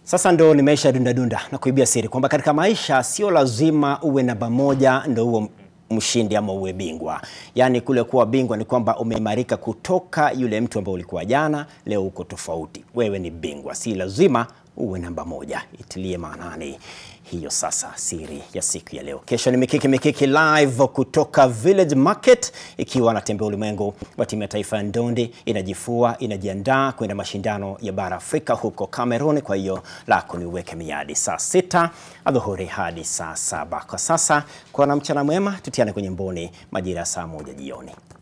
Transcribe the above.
Sasa ndo nimeisha dunda dunda na kuibia siri kwamba katika maisha sio lazima uwe namba moja ndo uwe mshindi ama uwe bingwa. Yaani kule kuwa bingwa ni kwamba umeimarika kutoka yule mtu ambaye ulikuwa jana, leo uko tofauti. Wewe ni bingwa, si lazima uwe namba moja. Itilie maanani hiyo sasa siri ya siku ya leo. Kesho ni Mikiki Mikiki live kutoka Village Market, ikiwa anatembea ulimwengu wa timu ya taifa ya ndondi inajifua, inajiandaa kwenda mashindano ya bara Afrika huko Cameroon. Kwa hiyo lako ni uweke miadi saa sita adhuhuri hadi saa saba. Kwa sasa kwa na mchana mwema, tutiane kwenye mboni majira ya saa moja jioni.